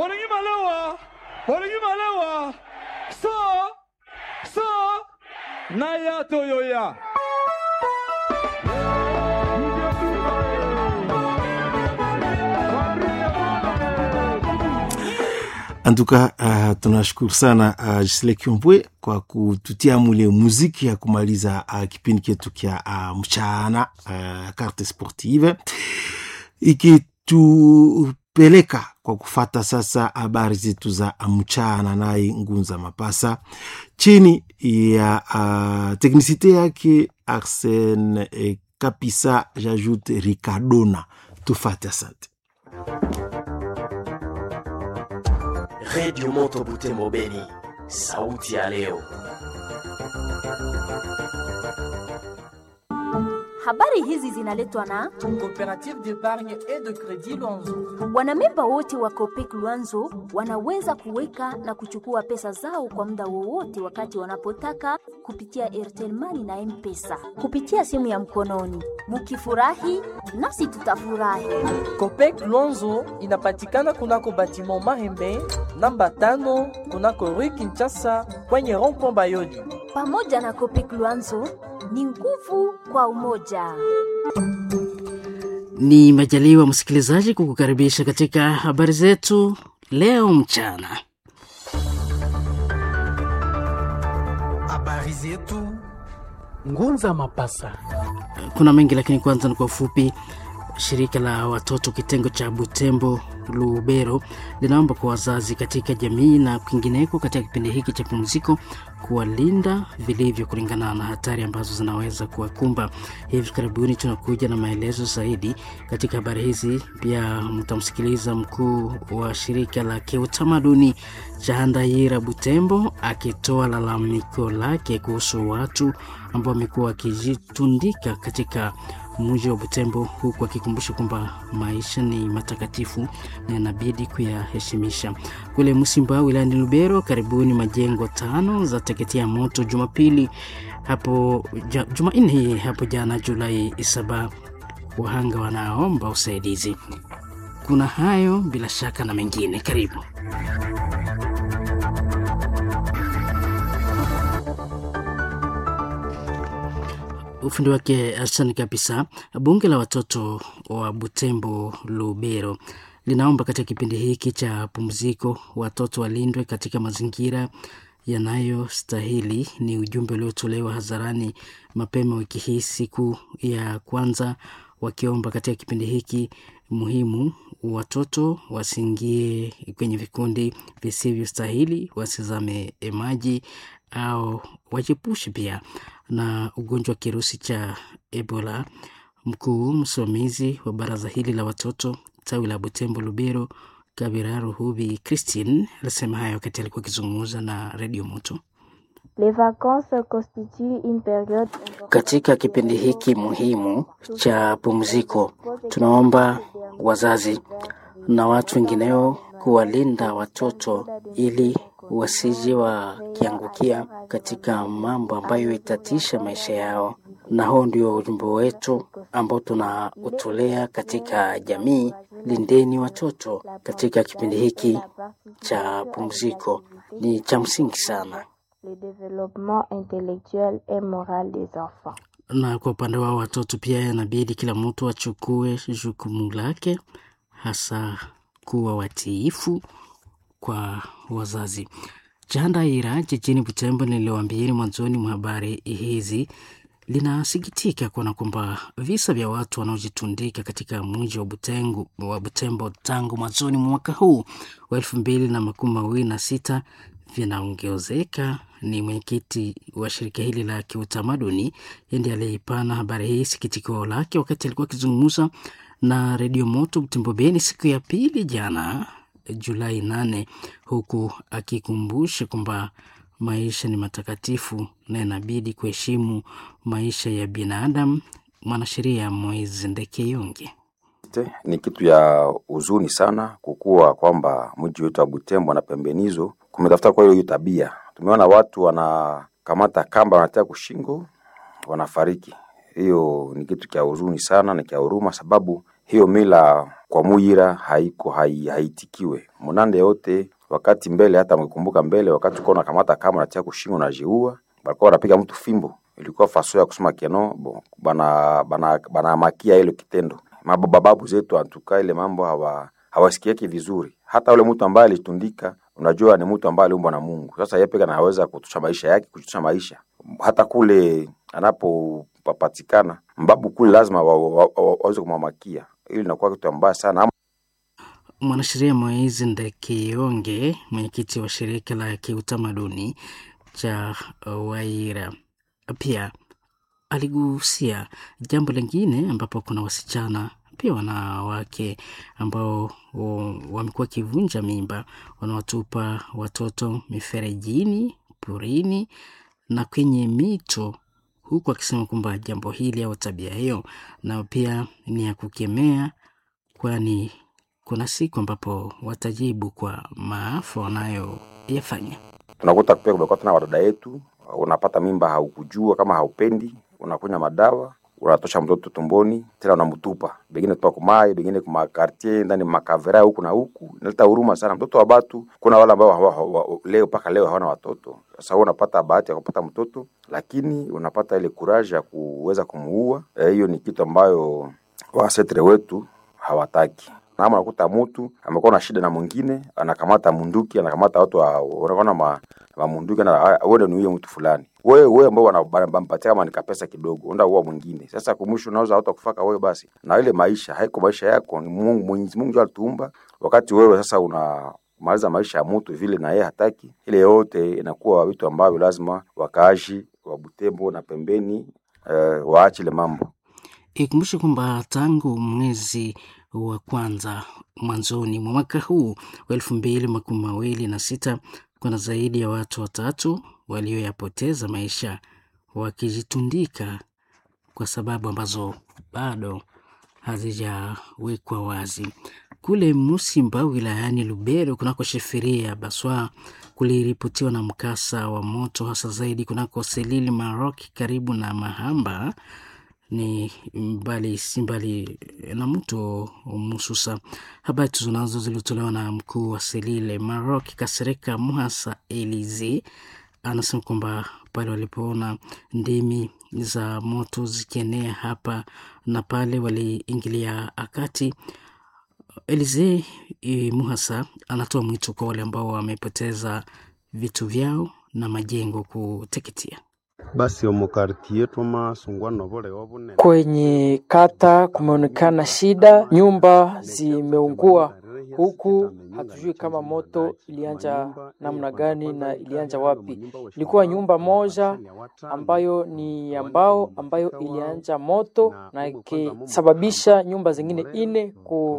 Bolingi malewa, bolingi malewa, so, so, na ya toyoya. Antuka uh, tunashukuru sana uh, Gisle Kiombwe kwa kututia mule muziki ya kumaliza uh, kipindi chetu kya uh, mchana uh, carte sportive ikitupeleka kwa kufata sasa habari zetu za mchana, naye Ngunza Mapasa chini ya uh, teknisite yake Arsene eh, Kapisa, jajoute Ricardona. Tufate, asante. Redio Moto Butembo Beni, sauti ya leo. Habari hizi zinaletwa na Coopérative d'épargne et de crédit Luanzo. wanamemba wote wa Copec Luanzo wanaweza kuweka na kuchukua pesa zao kwa muda wowote wakati wanapotaka kupitia Airtel Money na M-Pesa kupitia simu ya mkononi. Mukifurahi nasi tutafurahi. Copec Luanzo inapatikana kunako batiment Mahembe namba tano kunako Rue Kinshasa kwenye rond-point Bayoli. Pamoja na Copec Luanzo ni nguvu kwa umoja. Ni majaliwa msikilizaji kukukaribisha katika habari zetu leo mchana. Habari zetu Ngunza Mapasa. Kuna mengi lakini kwanza ni kwa ufupi. Shirika la watoto kitengo cha Butembo Lubero linaomba kwa wazazi katika jamii na kwingineko katika kipindi hiki cha pumziko kuwalinda vilivyo kulingana na hatari ambazo zinaweza kuwakumba. Hivi karibuni tunakuja na maelezo zaidi katika habari hizi. Pia mtamsikiliza mkuu wa shirika la kiutamaduni cha Handayira Butembo akitoa lalamiko lake kuhusu watu ambao wamekuwa wakijitundika katika mji wa Butembo, huku akikumbusha kwamba maisha ni matakatifu na inabidi kuyaheshimisha. Kule Msimba wilayani Lubero, karibuni majengo tano za teketea moto Jumapili hapo ja, Jumanne hii hapo jana Julai saba. Wahanga wanaomba usaidizi. Kuna hayo bila shaka na mengine, karibu. ufundi wake Arsani kabisa. Bunge la watoto wa Butembo Lubero linaomba katika kipindi hiki cha pumziko watoto walindwe katika mazingira yanayostahili. Ni ujumbe uliotolewa hadharani mapema wiki hii, siku ya kwanza, wakiomba katika kipindi hiki muhimu watoto wasiingie kwenye vikundi visivyostahili, wasizame maji au wajiepushe pia na ugonjwa wa kirusi cha Ebola. Mkuu msimamizi wa baraza hili la watoto tawi la Butembo Lubero, Kabira Ruhubi Christine alisema hayo wakati alikuwa akizungumza na redio Moto. Les vacances constituent une période Katika kipindi hiki muhimu cha pumziko, tunaomba wazazi na watu wengineo kuwalinda watoto ili wasije wakiangukia katika mambo ambayo itatisha maisha yao, na huo ndio ujumbe wetu ambao tunautolea katika jamii. Lindeni watoto katika kipindi hiki cha pumziko, ni cha msingi sana. le développement intellectuel et moral des enfants. na kwa upande wao watoto pia inabidi kila mtu achukue jukumu lake, hasa kuwa watiifu kwa wazazi. Chandaira jijini Butembo niliwaambieni mwanzoni mwa habari hizi linasikitika kuona kwamba visa vya watu wanaojitundika katika mji wa Butengu, wa Butembo tangu mwanzoni mwa mwaka huu wa elfu mbili na makumi mawili na sita vinaongezeka. Ni mwenyekiti wa shirika hili la kiutamaduni ndiye aliyeipana habari hii sikitiko lake wakati alikuwa akizungumza na redio Moto Butembo Beni siku ya pili jana Julai nane, huku akikumbusha kwamba maisha ni matakatifu na inabidi kuheshimu maisha ya binadamu. Mwanasheria Moise Ndekeyonge Te, ni kitu ya huzuni sana kukuwa kwamba mji wetu wa Butembo na pembenizo kumetafuta kwa hiyo hiyo tabia. Tumeona watu wanakamata kamba wanatia kushingo wanafariki. Hiyo ni kitu cha huzuni sana na cha huruma, sababu hiyo mila kwa Muyira haiko hai, haitikiwe munande yote wakati mbele, hata mkikumbuka mbele, wakati uko unakamata kama unatia kushingo na jiua, balikuwa wanapiga mtu fimbo, ilikuwa faso ya kusema keno bon, bana bana bana makia ile kitendo. Mababu zetu antuka ile mambo hawa hawasikieki vizuri. Hata ule mtu ambaye alitundika, unajua ni mtu ambaye aliumbwa na Mungu. Sasa yeye pekee anaweza kutusha maisha yake, kutusha maisha hata kule anapopatikana mbabu kule lazima waweze wa, wa, wa, kumwamakia. Ili inakuwa kitu mbaya sana. Mwanasheria Moizi Ndekionge, mwenyekiti wa shirika la kiutamaduni cha Waira, pia aligusia jambo lingine ambapo kuna wasichana pia wanawake ambao wamekuwa wakivunja mimba, wanawatupa watoto miferejini, porini na kwenye mito, huku akisema kwamba jambo hili au tabia hiyo nao pia ni ya kukemea, kwani kuna siku ambapo watajibu kwa maafa wanayoyafanya. Tunakuta pia kumekuwa tena wadada yetu, unapata mimba haukujua kama haupendi, unakunya madawa unatosha mtoto tumboni tena unamtupa, bengine tupa kumai, bengine kuma quartier ndani makavera huku na huku. Inaleta huruma sana mtoto wa batu. Kuna wale ambao hawa, hawa, leo mpaka leo hawana watoto. Sasa wewe unapata bahati ya kupata mtoto, lakini unapata ile courage ya kuweza kumuua. Hiyo e, ni kitu ambayo wasetre wetu hawataki. Na ama unakuta mtu amekuwa na shida na mwingine, anakamata munduki, anakamata watu wanaona ma, ma munduki na wewe ni huyo mtu fulani wewe wewe ambao wanampatia kama ni kapesa kidogo, unda uwa mwingine. Sasa kumwisho unaweza hata kufaka wewe basi, na ile maisha haiko maisha yako, ni Mungu Mwenyezi Mungu alituumba. Wakati wewe sasa unamaliza maisha ya mtu vile na yeye hataki, ile yote inakuwa vitu ambavyo lazima wakaaji wa Butembo na pembeni eh, waache ile mambo. Ikumbushe kwamba tangu mwezi wa kwanza mwanzoni mwa mwaka huu wa elfu mbili makumi mawili na sita kuna zaidi ya watu watatu walioyapoteza maisha wakijitundika kwa sababu ambazo bado hazijawekwa wazi. Kule Musimba wilayani Lubero kunako sheferia ya Baswa kuliripotiwa na mkasa wa moto hasa zaidi kunako Selili Marok karibu na Mahamba ni mbali si mbali na mto Mususa. Habari tuzonazo zilitolewa na mkuu wa Selile Marok Kasereka Muhasa Elize anasema kwamba pale walipoona ndimi za moto zikienea hapa na pale waliingilia akati. Elize e, Muhasa anatoa mwito kwa wale ambao wamepoteza vitu vyao na majengo kuteketea. Basi omukartie twamasungwa nobole obune Kwenye kata kumeonekana shida, nyumba zimeungua huku hatujui kama moto ilianja namna gani na ilianja wapi. Ilikuwa nyumba moja ambayo ni ya mbao ambayo ilianja moto na ikisababisha nyumba zingine ine